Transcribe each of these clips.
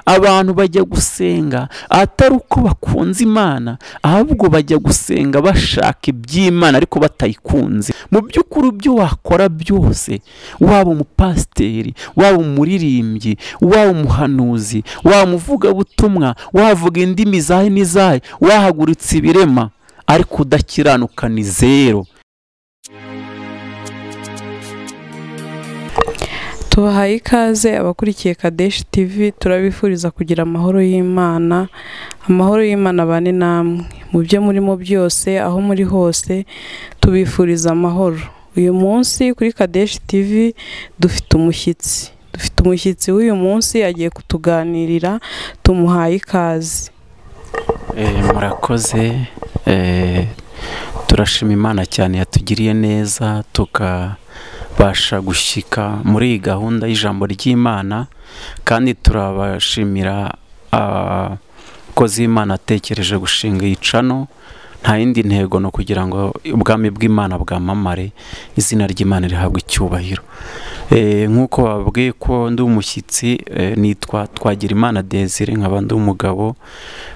abantu bajya gusenga atari uko bakunze imana ahubwo bajya gusenga bashaka iby'imana ariko batayikunze mu by'ukuri ibyo wakora byose waba umupasiteri waba umuririmbyi waba umuhanuzi waba umuvugabutumwa wavuga indimi zahe n'izahe wahagurutse ibirema ariko udakiranuka ni zero tubahaye ikaze abakurikiye kadeshi tivi turabifuriza kugira amahoro y'imana amahoro y'imana bane namwe mu byo murimo byose aho muri hose tubifuriza amahoro uyu munsi kuri kadeshi tivi dufite umushyitsi dufite umushyitsi w'uyu munsi agiye kutuganirira tumuhaye ikaze murakoze turashima imana cyane yatugiriye neza tuka basha gushyika muri iyi gahunda y'ijambo ry'imana kandi turabashimira abakozi b'imana atekereje gushinga iyi cano nta yindi ntego ni ukugira ngo ubwami bw'imana bwamamare izina ry'imana rihabwe icyubahiro nk'uko babwiye ko ndi umushyitsi nitwa twagira imana desire nkaba ndi umugabo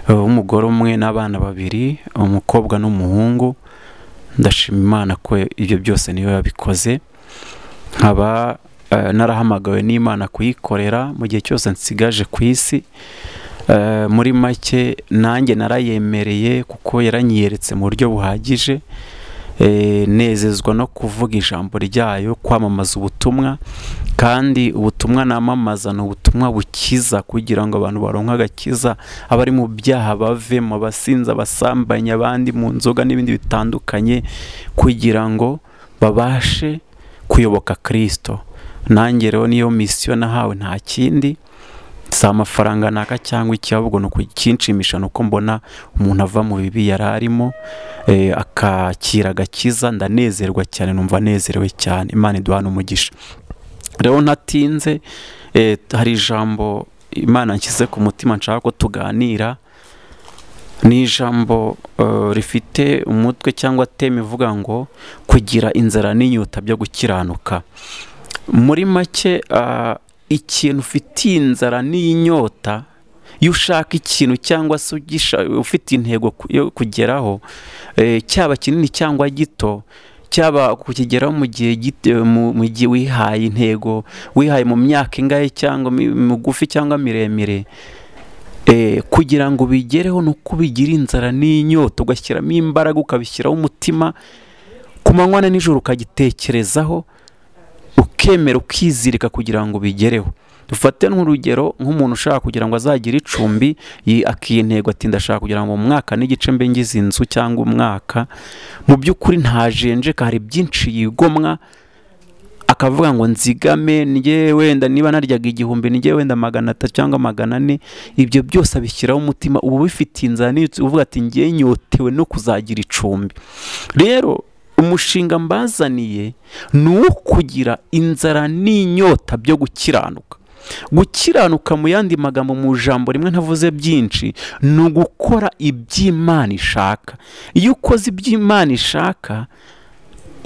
w'umugore umwe n'abana babiri umukobwa n'umuhungu ndashima imana ko ibyo byose niyo yabikoze nkaba narahamagawe n'imana kuyikorera mu gihe cyose nsigaje ku isi muri make nanjye narayemereye kuko yaranyiyeretse mu buryo buhagije nezezwa no kuvuga ijambo ryayo kwamamaza ubutumwa kandi ubutumwa namamaza ni ubutumwa bukiza kugira ngo abantu baronke agakiza abari mu byaha bavemo abasinzi abasambanya abandi mu nzoga n'ibindi bitandukanye kugira ngo babashe kuyoboka kirisito nanjye rero niyo misiyo nahawe nta kindi si amafaranga naka cyangwa iki ahubwo ni ukinshimisha ni uko mbona umuntu ava mu bibi yari arimo akakira agakiza ndanezerwa cyane numva anezerewe cyane imana iduhana umugisha rero ntatinze hari ijambo imana nshyize ku mutima nshaka ko tuganira ni ijambo rifite umutwe cyangwa teme ivuga ngo kugira inzara n'inyota byo gukiranuka muri make ikintu ufitiye inzara n'inyota iyo ushaka ikintu cyangwa se ufite intego yo kugeraho cyaba kinini cyangwa gito cyaba kukigeraho mu gihe mu gihe wihaye intego wihaye mu myaka ingahe cyangwa migufi cyangwa miremire kugira ngo ubigereho ni uko ubigira inzara n'inyota ugashyiramo imbaraga ukabishyiraho umutima ku manywa na nijoro ukagitekerezaho ukemera ukizirika kugira ngo ubigereho dufate nk'urugero nk'umuntu ushaka kugira ngo azagire icumbi akiye intego ati ndashaka kugira ngo mu mwaka n'igice mbe ngize inzu cyangwa umwaka mu by'ukuri ntajenjeka hari byinshi yigomwa akavuga ngo nzigame njye wenda niba naryaga igihumbi njye wenda magana atatu cyangwa magana ane ibyo byose abishyiraho umutima uba ubifitiye inzara n'inyutsi uvuga ati ngewe nyotewe no kuzagira icumbi rero umushinga mbazaniye ni uwo kugira inzara n'inyota byo gukiranuka gukiranuka mu yandi magambo mu ijambo rimwe ntavuze byinshi ni ugukora iby'imana ishaka iyo ukoze iby'imana ishaka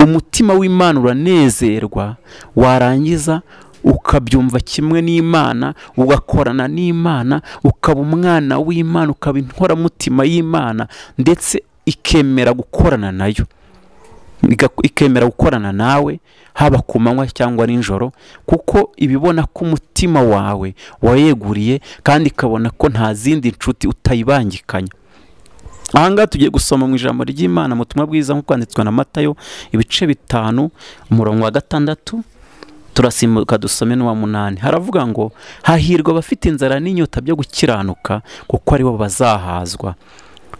umutima w'imana uranezerwa warangiza ukabyumva kimwe n'imana ugakorana n'imana ukaba umwana w'imana ukaba inkoramutima y'imana ndetse ikemera gukorana nayo ikemera gukorana nawe haba ku manywa cyangwa nijoro kuko ibibona ko umutima wawe wayeguriye kandi ikabona ko nta zindi nshuti utayibangikanya ahangaha tugiye gusoma mu ijambo ry'imana mu butumwa bwiza nk'uko kwanditswe na matayo ibice bitanu umurongo wa gatandatu turasimbuka dusome n'uwa munani haravuga ngo hahirwa abafite inzara n'inyota byo gukiranuka kuko aribo bazahazwa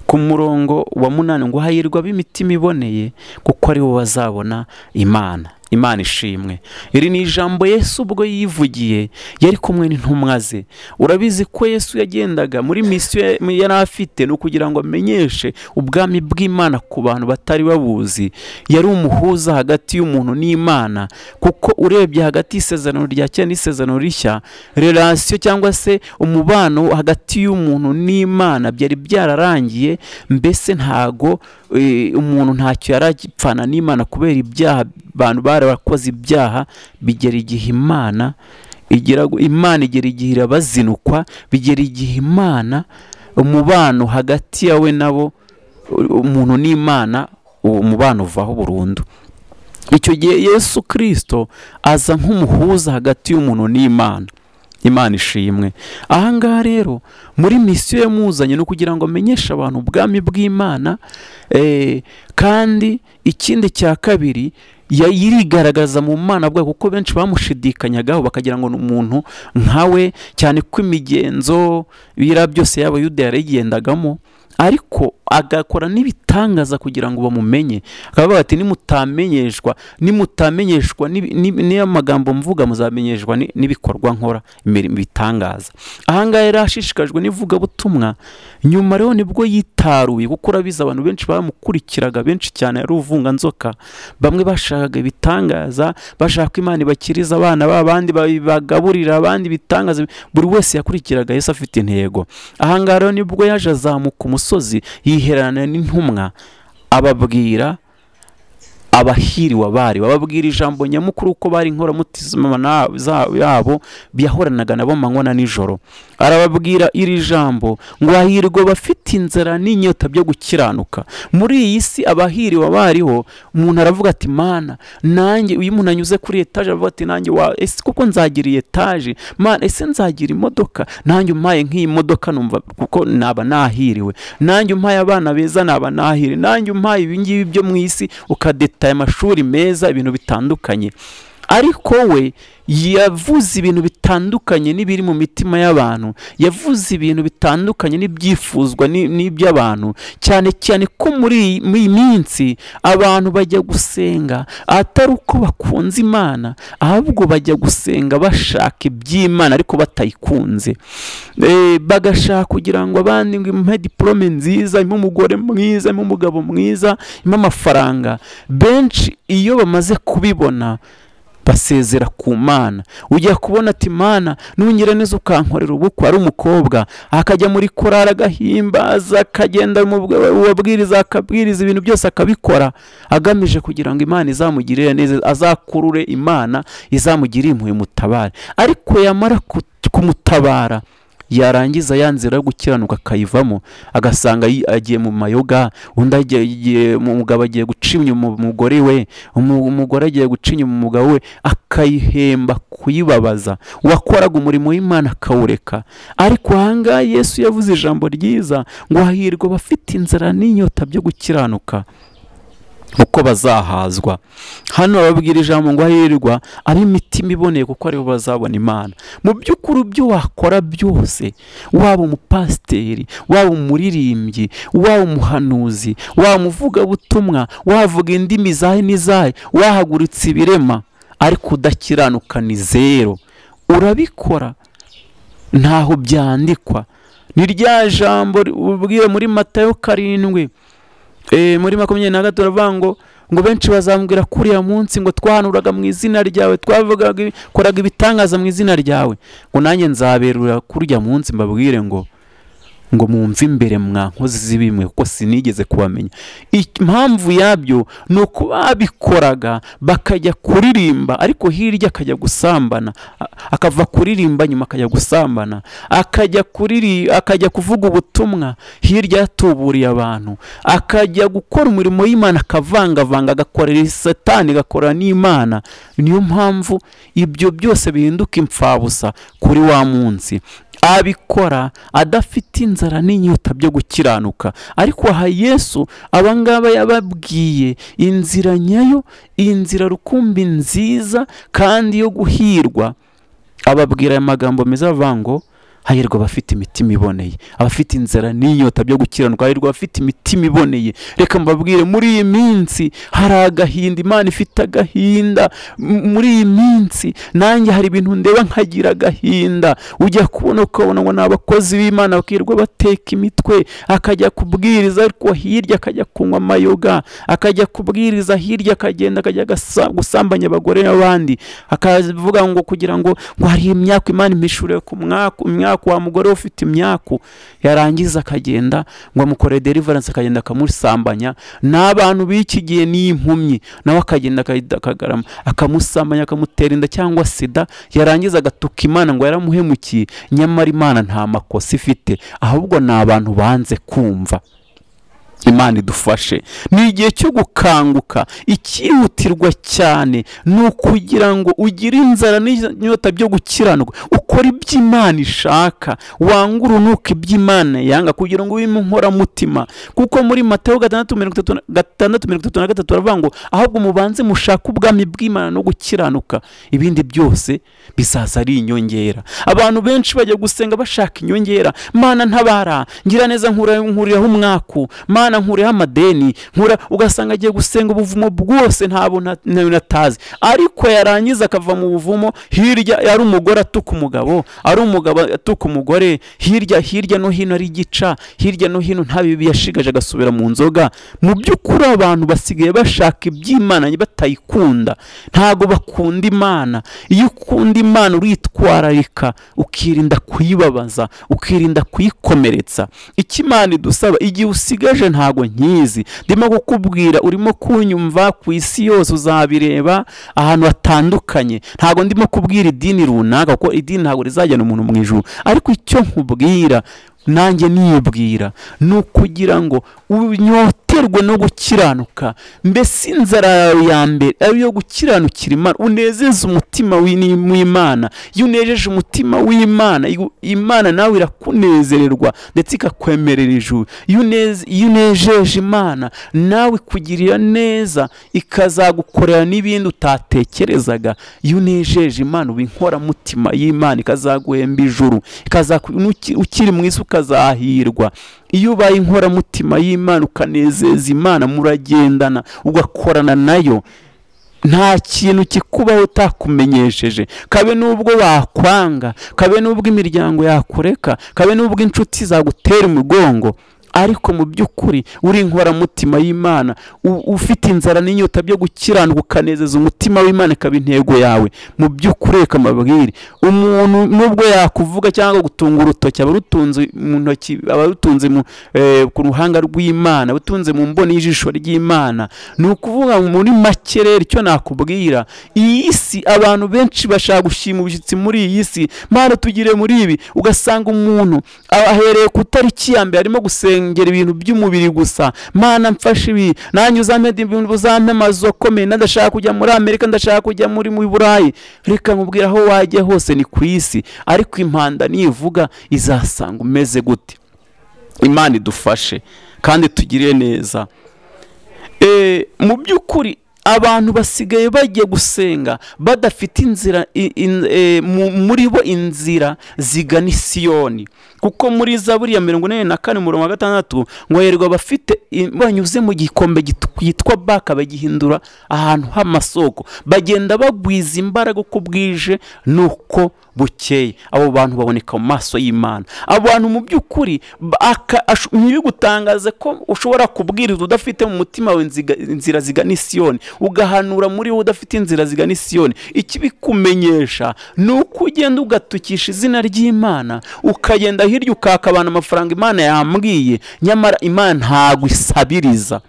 ku murongo wa munani ngo hahirwa ab'imitima iboneye kuko aribo bazabona imana imana ishimwe iri ni ijambo yesu ubwo yivugiye yari kumwe n'intumwa ze urabizi ko yesu yagendaga muri misiyo yari afite ni ukugira ngo amenyeshe ubwami bw'imana ku bantu batari babuzi yari umuhuza hagati y'umuntu n'imana kuko urebye hagati y'isezerano rya kera n'isezerano rishya relasiyo cyangwa se umubano hagati y'umuntu n'imana byari byararangiye mbese ntago umuntu ntacyo yari agipfana n'imana kubera ibyaha abantu bari abakoze ibyaha bigera igihe imana igera gu- imana igera igihe irabazinukwa bigera igihe imana umubano hagati yawe nabo u- umuntu n'imana uwo mubano uvaho burundu icyo gihe yesu kirisito aza nk'umuhuza hagati y'umuntu n'imana imana ishimwe aha ngaha rero muri misiyo yamuzanye ni ukugira ngo amenyeshe abantu ubwami bw'imana eh, kandi ikindi cya kabiri ya- yirigaragaza mu mana bwayo kuko benshi bamushidikanyagaho bakagira ngo ni umuntu nkawe cyane ko imigenzo biriya byose y'abayuda yarigendagamo ariko agakora n'ibitangaza kugira ngo bamumenye akavuga ati nimutamenyeshwa nimutamenyeshwa n'ibi- n'ibi- niyo magambo mvuga muzamenyeshwa ni- n'ibikorwa nkora imirimo ibitangaza ahangaha yari ashishikajwe n'ivugabutumwa nyuma rero nibwo yitaruye kuko urabizi abantu benshi bamukurikiraga benshi cyane ari uvunganzoka bamwe bashakaga ibitangaza bashaka ko imana ibakiriza abana babo abandi bagaburira abandi ibitangaza buri wese yakurikiraga yesu afite intego ahangaha rero nibwo yaje azamuka umusozi yiherana n'intumwa ababwira abahiriwe abari bababwira ijambo nyamukuru ko bari inkoramutima na- za- yabo byahoranaga nabo manywa na nijoro arababwira iri jambo ngo hahirwe bafite inzara n'inyota byo gukiranuka muri iyi si abahiriwe abariho umuntu aravuga ati mana nanjye iyo umuntu anyuze kuri etaje aravuga ati nanjye wa ese kuko nzagira iyi etaje mana ese nzagira imodoka nanjye umpaye nk'iyi modoka numva kuko naba nahiriwe nanjye umpaye abana beza naba nahiri nanjye umpaye ibingibi byo mu isi ukadetaye amashuri meza ibintu bitandukanye ariko we yavuze ibintu bitandukanye n'ibiri mu mitima y'abantu yavuze ibintu bitandukanye n'ibyifuzwa ni- n'iby'abantu cyane cyane ko muri iyi muri iyi minsi abantu bajya gusenga atari uko bakunze imana ahubwo bajya gusenga bashaka iby'imana ariko batayikunze Eh, bagashaka kugira ngo abandi ngo impe diporome nziza impe umugore mwiza impe umugabo mwiza impe amafaranga benshi iyo bamaze kubibona basezera ku mana ujya kubona ati mana ntunyire neza ukankorera ubukwe ari umukobwa akajya muri korari agahimbaza akagenda mu bwe- uwabwiriza akabwiriza ibintu byose akabikora agamije kugira ngo imana izamugirire neza azakurure imana izamugire impuhwe mutabare ariko yamara ku- kumutabara yarangiza ya nzira yo gukiranuka akayivamo agasanga yi- agiye mu mayoga undi agiye mu- umugabo agiye guca inyuma umugore we umu- umugore agiye guca inyuma umugabo we akayihemba kuyibabaza uwakoraga umurimo w'imana akawureka ariko ahangaha yesu yavuze ijambo ryiza ngo hahirwa abafite inzara n'inyota byo gukiranuka uko bazahazwa hano bababwira ijambo ngo hahirwa ari imitima iboneye kuko aribo bazabona imana mu by'ukuri ibyo wakora byose waba umupasiteri waba umuririmbyi waba umuhanuzi waba umuvugabutumwa wavuga indimi zahe n'izahe wahagurutse ibirema ariko udakiranuka ni zero urabikora ntaho byandikwa ni rya jambo ubwiye muri matayo karindwi Eh, muri makumyabiri na gatatu baravuga ngo ngo benshi bazambwira kuriya munsi ngo twahanuraga mu izina ryawe twavugaga ibi- koraga ibitangaza mu izina ryawe ngo nanjye nzaberura kurya munsi mbabwire ngo ngo mumve imbere mwa nkozi z'ibimwe kuko sinigeze kubamenya impamvu yabyo ni uko babikoraga bakajya kuririmba ariko hirya akajya gusambana a- akava kuririmba nyuma akajya gusambana akajya kuriri akajya kuvuga ubutumwa hirya yatuburiye abantu akajya gukora umurimo w'imana akavangavanga agakorera satani agakorera n'imana niyo mpamvu ibyo byose bihinduka impfabusa kuri wa munsi abikora adafite inzara n'inyota byo gukiranuka ariko aha yesu abangaba yababwiye inzira nyayo inzira rukumbi nziza kandi yo guhirwa ababwira aya magambo meza avuga ngo hahirwa abafite imitima iboneye abafite inzara n'inyota byo gukiranuka hahirwa abafite imitima iboneye reka mbabwire muri iyi minsi hari agahinda imana ifite agahinda M- muri iyi minsi nanjye hari ibintu ndeba nkagira agahinda ujya kubona ukabona ngo ni abakozi b'imana bakirirwa bateka imitwe akajya kubwiriza ariko hirya akajya kunywa amayoga akajya kubwiriza hirya akagenda akajya agasa- gusambanya abagore n'abandi akavuga ngo kugira ngo ngo hari imyaka imana impishuriye ku mwaka umwa- imyaku wa mugore we ufite imyaku yarangiza akagenda ngo amukore deliverance akagenda akamusambanya n'abantu b'iki gihe n'impumyi nawe akagenda akagarama akamusambanya akamutera inda cyangwa sida yarangiza agatuka imana ngo yaramuhemukiye nyamara imana nta makosa ifite ahubwo ni abantu banze kumva imana idufashe ni igihe cyo gukanguka ikihutirwa cyane ni ukugira ngo ugire inzara n'inyota byo gukiranwa ukora ibyo imana ishaka wanga urunuka ibyo imana yanga kugira ngo ube inkoramutima kuko muri mateo gatandatu mirongo itatu na- gatandatu mirongo itatu na gatatu baravuga ngo ahubwo mubanze mushake ubwami bw'imana no gukiranuka ibindi byose bizaza ari inyongera abantu benshi bajya gusenga bashaka inyongera mana ntabara ngira neza nkura- nkuriraho umwaku mana nkuriho amadeni nkura ugasanga agiye gusenga ubuvumo bwose ntabwo atazi ariko yarangiza akava mu buvumo hirya ari umugore atuka umugabo ari umugabo atuka umugore hirya hirya no hino ari igica hirya no hino nta bibi yashigaje agasubira mu nzoga mu by'ukuri abantu basigaye bashaka iby'imana batayikunda ntabwo bakunda imana iyo ukunda imana uritwararika ukirinda kuyibabaza ukirinda kuyikomeretsa icyo imana idusaba igihe usigaje ntago nkizi ndimo kukubwira urimo kunyumva ku isi yose uzabireba ahantu hatandukanye ntago ndimo kubwira idini runaka kuko idini ntabwo rizajyana umuntu mu ijuru ariko icyo nkubwira nanjye nibwira ni ukugira ngo unyoterwe no gukiranuka mbese inzara yawe ya mbere ari iyo gukiranukira imana unezeze umutima w'ini- w'imana iyo unejeje umutima w'imana igu- imana nawe irakunezererwa ndetse ikakwemerera ijuru iyo uneze- iyo unejeje imana nawe ikugirira neza ikazagukorera n'ibindi utatekerezaga iyo unejeje imana uba inkoramutima y'imana ikazaguhemba ijuru ikazaku- nuki- ukiri mu isi ukazahirwa iyo ubaye inkoramutima y'imana ukanezeza imana muragendana ugakorana nayo nta kintu kikubaho utakumenyesheje kabe n'ubwo bakwanga kabe n'ubwo imiryango yakureka kabe n'ubwo inshuti zagutera umugongo ariko mu by'ukuri uri inkoramutima y'imana u- ufite inzara n'inyota byo gukiranuka ukanezeza umutima w'imana ikaba intego yawe mu by'ukuri reka mbabwire umuntu nubwo yakuvuga cyangwa gutunga urutoki aba rutunze mu ntoki aba rutunze mu, eh, ku ruhanga rw'imana butunze mu mboni y'ijisho ry'imana ni ukuvuga ngo muri make rero icyo nakubwira iyi si abantu benshi bashaka gushima ubushyitsi muri iyi si mana tugire muri ibi ugasanga umuntu a- ahereye ku itariki ya mbere arimo gusengera ibintu by'umubiri gusa mana mfashe ibi nanjye uzampe ibintu uzampe amazu akomeye ndashaka kujya muri amerika ndashaka kujya muri mu burayi reka nkubwira aho wajya hose ni ku isi ariko impanda nivuga izasanga umeze gute imana idufashe kandi tugire neza Eh, mu by'ukuri abantu basigaye bajya gusenga badafite inzira i- in- eh, mu- muri bo inzira zigana isiyoni kuko muri zaburi ya mirongo inani na kane umurongo wa gatandatu ngo herwa bafite banyuze mu gikombe cyitwa baka bagihindura ahantu h'amasoko bagenda bagwiza imbaraga uko bwije nuko bukeye abo bantu baboneka mu maso y'imana abo bantu mu by'ukuri ba- aka- ashu- ntibigutangaze ko ushobora kubwiriza udafite mu mutima wawe inziga- inzira zigana isiyoni ugahanura muri wowe udafite inzira zigana isiyoni ikibikumenyesha ni uko ugenda ugatukisha izina ry'imana ukagenda hirya ukaka abantu amafaranga imana yambwiye nyamara imana ntago isabiriza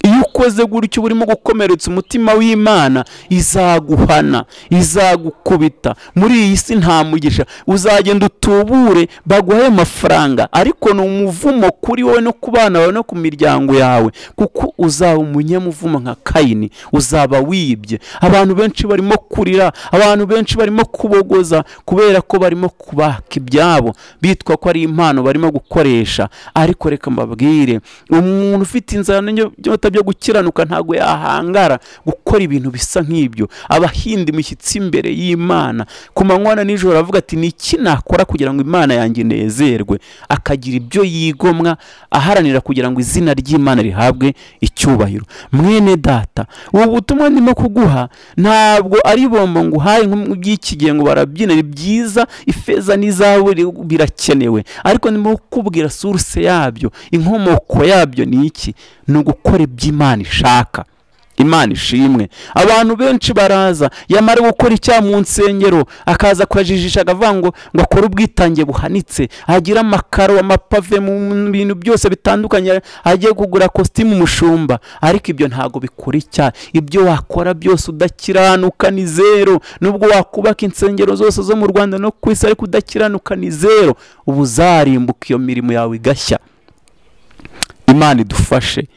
iyo ukoze gutyo uba urimo gukomeretsa umutima w'imana izaguhana izagukubita muri iyi si nta mugisha uzagenda utubure baguhe amafaranga ariko ni umuvumo kuri wowe no ku bana bawe no ku miryango yawe kuko uzaba umunyamuvumo nka kayini uzaba wibye abantu benshi barimo kurira abantu benshi barimo kubogoza kubera ko barimo kubaka ibyabo bitwa ko ari impano barimo gukoresha ariko reka mbabwire umuntu ufite inzara n'inyota byo gukiranuka ntabwo yahangara gukora ibintu bisa nk'ibyo aba ahinda imishyitsi imbere y'imana ku manywa na nijoro aravuga ati ni iki nakora kugira ngo imana yanjye inezerwe akagira ibyo yigomwa aharanira kugira ngo izina ry'imana rihabwe icyubahiro mwene data ubu butumwa ndimo kuguha ntabwo ari bombo nguhaye nk'iby'iki gihe ngo barabyina ni byiza ifeza n'izahabu biri- birakenewe ariko ndimo kukubwira suruse yabyo inkomoko yabyo ni iki ni ugukora ibyo imana ishaka imana ishimwe abantu benshi baraza yamara gukora icyaha mu nsengero akaza kuyajijisha akavuga ngo ngo akore ubwitange buhanitse agire amakaro amapave mu bintu byose bitandukanye agiye kugura kositimu umushumba ariko ibyo ntabwo bikora icyaha ibyo wakora byose udakiranuka ni zero nubwo wakubaka insengero zose zo mu rwanda no ku isi ariko udakiranuka ni zero uba uzarimbuka iyo mirimo yawe igashya imana idufashe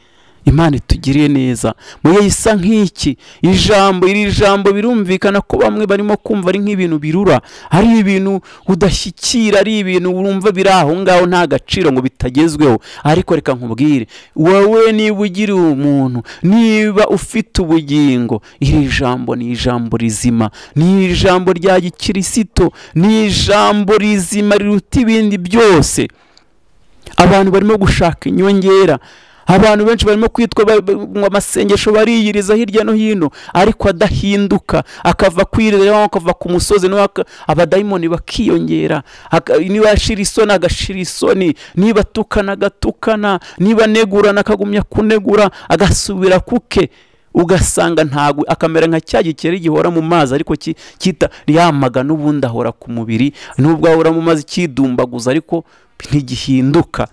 imana itugiriye neza muye isa nk'iki ijambo iri jambo birumvikana ko bamwe barimo kumva ari nk'ibintu birura ari ibintu udashyikira ari ibintu wumva biri aho ngaho nta gaciro ngo bitagezweho ariko reka nkubwire wowe niba ugira umuntu niba ufite ubugingo iri jambo ni ijambo rizima ni ijambo rya gikirisito ni ijambo rizima riruta ibindi byose abantu barimo gushaka inyongera abantu benshi barimo kwitwa ba- ba- ngo amasengesho bariyiriza hirya no hino ariko adahinduka akava kwirira akava ku musozi nawe aka- abadayimoni bakiyongera Aka- niba ashira isoni agashira isoni niba atukana agatukana niba anegurana akagumya kunegura agasubira kuke ugasanga ntabwo akamera nka cya gikeri gihora mu mazi ariko ki- kita ryamaga n'ubundi ahora ku mubiri nubwo ahora mu mazi kidumbaguza ariko ntigihinduka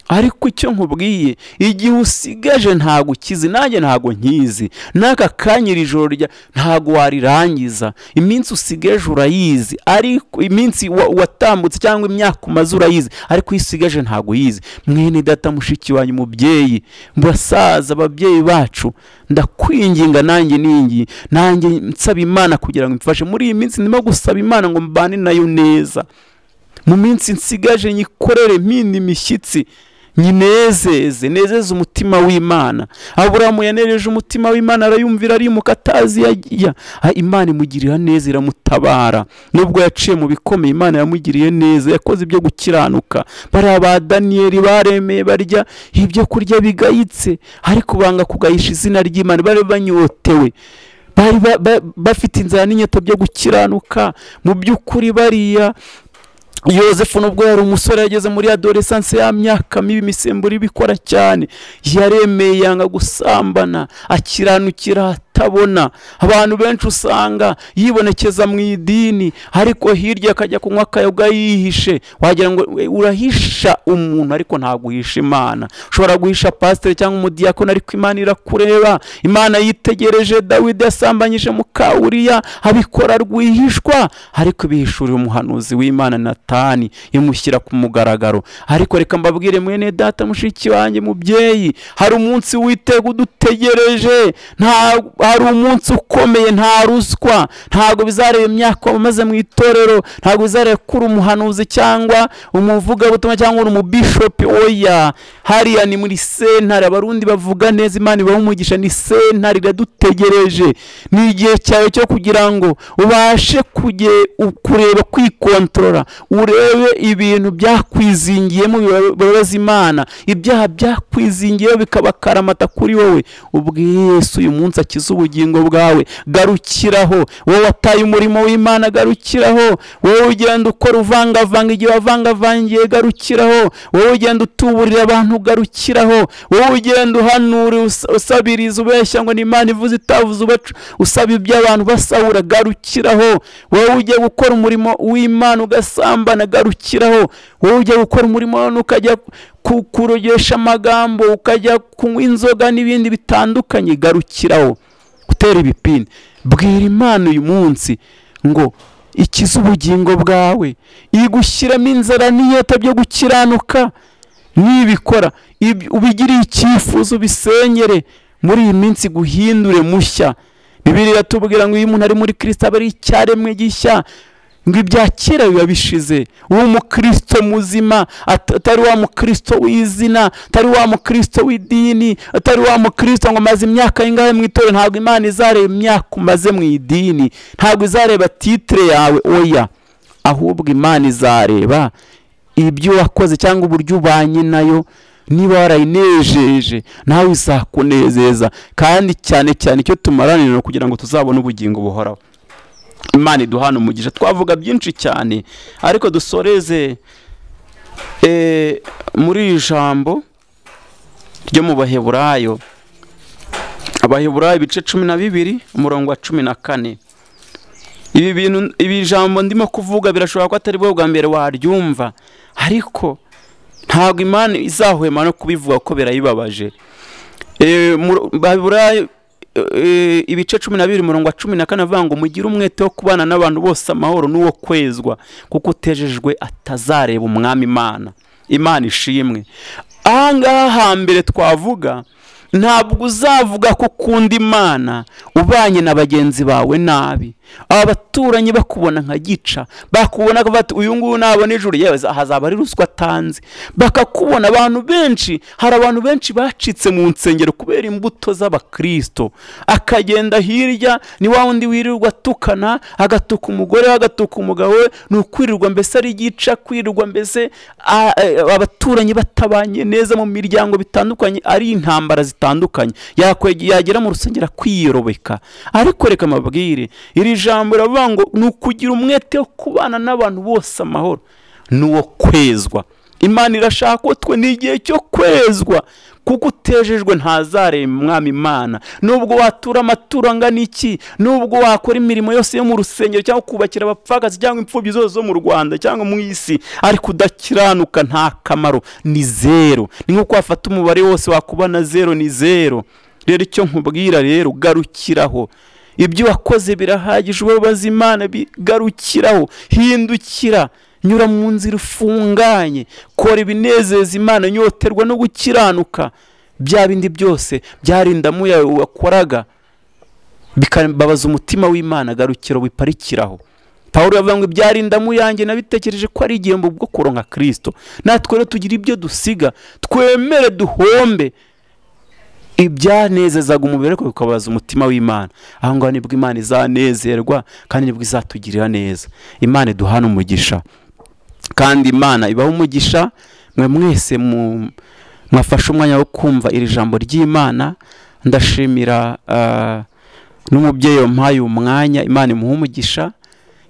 ariko icyo nkubwiye igihe usigaje ntabwo ukizi nanjye ntabwo nkizi n'aka kanya iri joro rya ntabwo warirangiza iminsi usigaje urayizi ariko iminsi wa- watambutse cyangwa imyaka umaze urayizi ariko iyo usigaje ntabwo uyizi mwene data mushiki wanyu mubyeyi basaza ababyeyi bacu ndakwinginga nanjye ningi nanjye nsaba imana kugira ngo imfashe muri iyi minsi ndimo gusaba imana ngo mbane nayo neza mu minsi nsigaje nyikorere mpinda imishyitsi nyinezeze nezeze umutima w'imana aburamu yanereje umutima w'imana arayumvira arimuka atazi iyo ajya Ah, imana imugirira neza iramutabara nubwo yaciye mu bikomeye imana yamugiriye neza yakoze ibyo gukiranuka bariya ba daniyeli baremeye barya ibyo kurya bigayitse ariko banga kugahisha izina ry'imana bari banyotewe bari ba- ba- bafite inzara n'inyota byo gukiranuka mu by'ukuri bariya yosefu nubwo yari umusore yageze muri adoresanse ya myaka mibi imisemburo ibikora cyane yaremeye yanga gusambana akiranukira atabona abantu benshi usanga yibonekeza mu idini ariko hirya akajya kunywa akayoga yihishe wagira ngo "We, urahisha umuntu ariko ntabwo uhisha imana ushobora guhisha pasiteri cyangwa umudiyakoni ariko imana irakureba imana yitegereje dawidi yasambanyije mukawuriya abikora rwihishwa ariko bihishurira umuhanuzi w'imana natani imushyira ku mugaragaro ariko reka mbabwire mwene data mushiki wanjye mubyeyi hari umunsi witega udutegereje nta hari umunsi ukomeye nta ruswa ntabwo bizareba imyaka wamaze mu itorero ntabwo bizareba ko uri umuhanuzi cyangwa umuvugabutumwa cyangwa uri umubishopi oya hariya ni muri sentare abarundi bavuga neza imana ibaha umugisha ni sentare iradutegereje ni igihe cyawe cyo kugira ngo ubashe kuge- u- kureba kwikontorora urebe ibintu byakwizingiyemo bibabaza imana ibyaha byakwizingiyeho bikabakarama kuri wowe ubwo yesu uyu munsi akize ubugingo bwawe garukiraho wowe wataye umurimo w'imana garukiraho wowe ugenda ukora uvangavanga igihe wavangavangiye garukiraho wowe ugenda utuburira abantu garukiraho wowe ugenda uhanura us- usabiriza ubeshya ngo ni imana ivuze itavuze ubacu usaba ibyo abantu basahura garukiraho wowe ugiye gukora umurimo w'imana ugasambana garukiraho wowe ugiye gukora umurimo wa- ukajya ku- kurogesha amagambo ukajya kunywa inzoga n'ibindi bitandukanye garukiraho gutera ibipini bwira imana uyu munsi ngo ikize ubugingo bwawe igushyiramo inzara n'iyota byo gukiranuka nibikora ibi- ubigiriye icyifuzo ubisengere muri iyi minsi guhindure mushya bibiri iratubwira ngo iyo umuntu ari muri kirisita aba ari icyaremwe gishya ngo ibya kera biba bishize uwo mukristo muzima at- atari wa mukristo w'izina atari wa mukristo w'idini atari wa mukristo ngo maze imyaka ingahe mu itorero ntabwo imana izareba imyaka umaze mu idini ntabwo izareba titire yawe oya ahubwo imana izareba ibyo wakoze cyangwa uburyo ubanye nayo niba warayinejeje nawe izakunezeza kandi cyane cyane icyo tumaranira kugira ngo tuzabone ubugingo buhoraho imana iduhana umugisha twavuga byinshi cyane ariko dusoreze eh, muri iri jambo ryo mu baheburayo abaheburayo ibice cumi na bibiri umurongo wa cumi na kane ibi bintu ibi jambo ndimo kuvuga birashobora ko atari bwo bwa mbere waryumva ariko ntabwo imana izahwema no kubivuga ko birayibabaje baheburayo ibice cumi na bibiri umurongo wa cumi na kane avuga ngo mugire umwete wo kubana n'abantu bose amahoro n'uwo kwezwa kuko utejejwe atazareba umwami imana imana ishimwe ahangaha hambere twavuga ntabwo uzavuga ko ukunda imana ubanye na bagenzi bawe nabi aba baturanyi bakubona nka gica bakubona bati uyu nguyu nabona ijuru yewe hazaba ari ruswa atanze bakakubona abantu benshi hari abantu benshi bacitse mu nsengero kubera imbuto z'abakirisito akagenda hirya ni wa wundi wirirwa atukana agatuka umugore we agatuka umugabo we ni ukwirirwa mbese ari gica kwirirwa mbese abaturanyi batabanye neza mu miryango bitandukanye ari intambara zitandukanye yagera mu rusengero kwiyerobeka ariko reka amabwire iri jambo riravuga ngo ni ukugira umwete wo kubana n'abantu bose amahoro n'uwo kwezwa imana irashaka ko twe ni igihe cyo kwezwa kuko utejejwe ntazareba umwami imana nubwo watura amaturo angana iki nubwo wakora imirimo yose yo mu rusengero cyangwa kubakira abapfakazi cyangwa imfubyi zose zo mu rwanda cyangwa mu isi ariko udakiranuka nta kamaro ni zeru ni nk'uko wafata umubare wose wakuba na zeru ni zeru rero icyo nkubwira rero garukiraho ibyo wakoze birahagije ubabaza imana bigarukiraho hindukira nyura mu nzira ufunganye kora ibinezeza imana nyoterwa no gukiranuka bya bindi byose byarindamu yawe wakoraga bikababaza umutima w'imana garukira wiparikiraho paul yavuga ngo ibyarindamu yanjye nabitekereje ko ari igihembo bwo kuronka kirisito natwe rero tugira ibyo dusiga twemere duhombe ibyanezezaga umubiri ariko bikababaza umutima w'imana aho ngaho nibwo imana izanezerwa kandi nibwo izatugirira neza imana iduhana umugisha kandi imana ibaho umugisha mwe mwese mwafashe umwanya wo kumva iri jambo ry'imana ndashimira n'umubyeyi wampaye umwanya imana imuha umugisha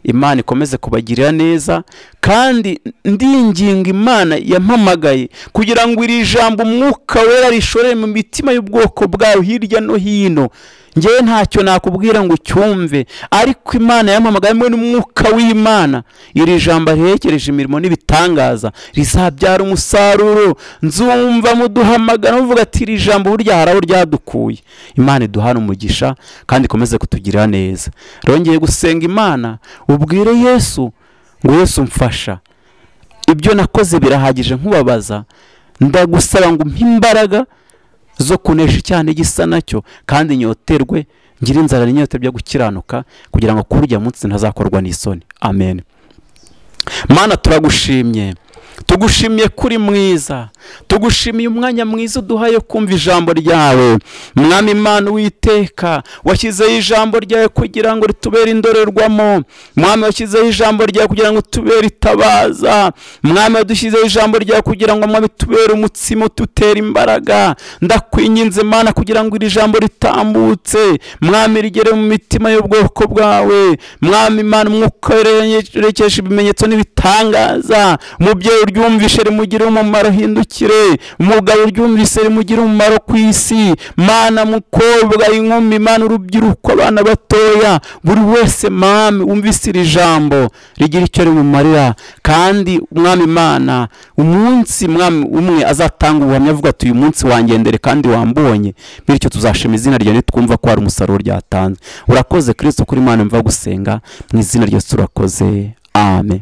imana ikomeze kubagirira neza kandi ndinginga imana yampamagaye kugira ngo iri jambo umwuka wera rishorere mu mitima y'ubwoko bwawe hirya no hino ngewe ntacyo nakubwira ngo ucyumve ariko imana yampamagaye hamwe n'umwuka w'imana iri jambo riherekereje imirimo n'ibitangaza rizabyara umusaruro nzumva muduhamagara muvuga ati iri jambo burya hari aho ryadukuye imana iduhana umugisha kandi ikomeze kutugirira neza rongeye gusenga imana ubwire yesu ngo yesu mfasha ibyo nakoze birahagije nkubabaza ndagusaba ngo umpe imbaraga zo kunesha cyane igisa nacyo kandi nyoterwe ngira inzara n'inyote byo gukiranuka kugira ngo kurya munsi ntazakorwa n'isoni amen mana turagushimye tugushimiye kuri mwiza tugushimiye umwanya mwiza uduhaye kumva ijambo ryawe mwami imana witeka washyizeho ijambo ryawe kugira ngo ritubere indorerwamo mwami washyizeho ijambo ryawe kugira ngo tubere itabaza mwami wadushyizeho ijambo ryawe kugira ngo mwami tubere umutsima tutere imbaraga ndakwinginze imana kugira ngo iri jambo ritambutse mwami rigere mu mitima y'ubwoko bwawe mwami imana umwuka werekesha ibimenyetso n'ibitangaza umubyeyi uryumvise rimugire umumaro hindukire umugabo uryumvise rimugire umumaro ku isi mana mukobwa inkumi mana urubyiruko abana batoya buri wese mami wumvise iri jambo rigira icyo rimumarira kandi umwami mana umunsi mwami umwe azatanga ubuhamya avuga ati uyu munsi wangendere kandi wambonye bityo tuzashima izina ryawe nitwumva ko hari umusaruro ryatanze urakoze kirisito kuri mwana mva gusenga mu izina ryawe turakoze amen